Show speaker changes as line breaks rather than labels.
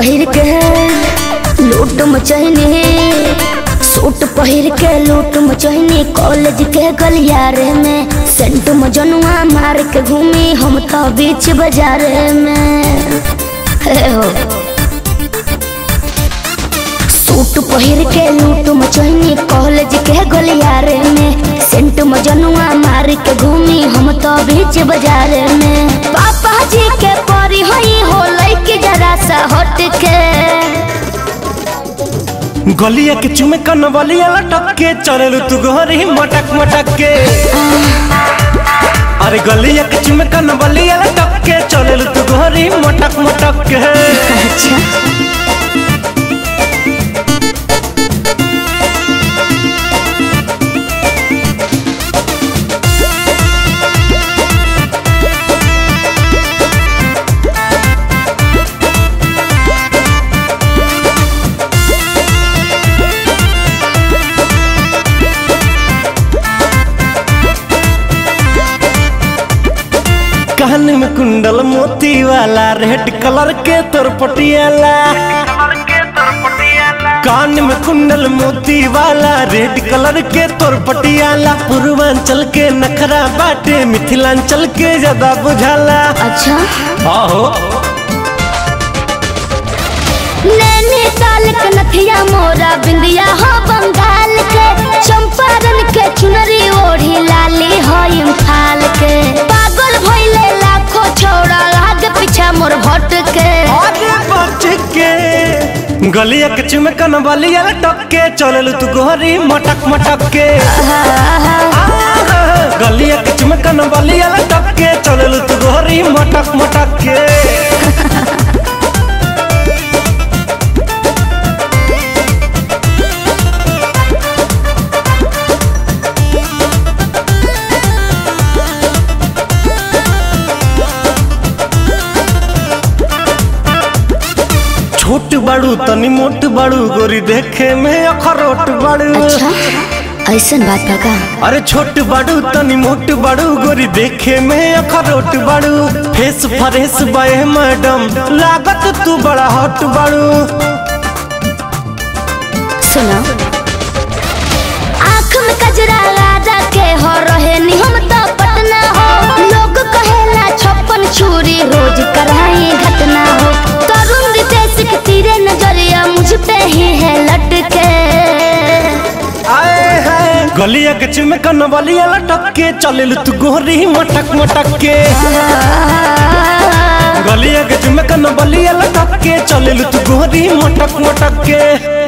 पहिर के लूट मचहनी सूट पहिर के लूट मचहनी कॉलेज के गलियारे में सेंट मजनुआ मार के घूमी हम तो बीच बाजार में हे हो सूट पहिर के लूट मचहनी कॉलेज के गलियारे में सेंट मजनुआ मार के घूमी हम तो बीच बाजार में पापा जी के परी हई हो लइके जरा सा हट के
गलिया के चुमे कन बलिया लटक के चललू तू गोरी मटक मटक के अरे गलिया के चुमे कन बलिया लटक के चललू तू गोरी मटक मटक के
अच्छा
कान में कुंडल मोती वाला रेड कलर के तोर पटियाला कान में कुंडल मोती वाला रेड कलर के तोर पटियाला पूर्वांचल के नखरा बाटे मिथिलांचल के ज्यादा बुझाला
अच्छा
आहो
नैनीताल के नथिया मोरा बिंदिया हो बंगाल के चंपारण के चुनरी ओढ़ी लाली हो इम्फाल के पागल भइले लाखों छौड़ा आगे पीछा मोर भट के
आगे बच के गलिया के चुमकन बलिया लटक के चलल तू गोरी मटक मटक के आहा, गलिया के चुमकन बलिया लटक के चलल तू गोरी मटक मटक के छोट बड़ू तनी मोट बड़ू गोरी देखे में अखरोट बड़ू
अच्छा ऐसन बात बा का
अरे छोट बड़ू तनी मोट बड़ू गोरी देखे में अखरोट बड़ू फेस फरेस बे मैडम लागत तू बड़ा हॉट बड़ू
सुनो आँख में कजरा राजा के हो रहे नी हम तो पटना हो लोग कहेला छप्पन छुरी रोज कराई घटना हो तरुण रितेश के तीरे नजरिया मुझ पे ही है लटके
आए है गलिया के चिमकन बलिया लटक के चलिल तू गोरी मटक मटक के गलिया के चिमकन बलिया लटक के चलिल तू गोरी मटक मटक के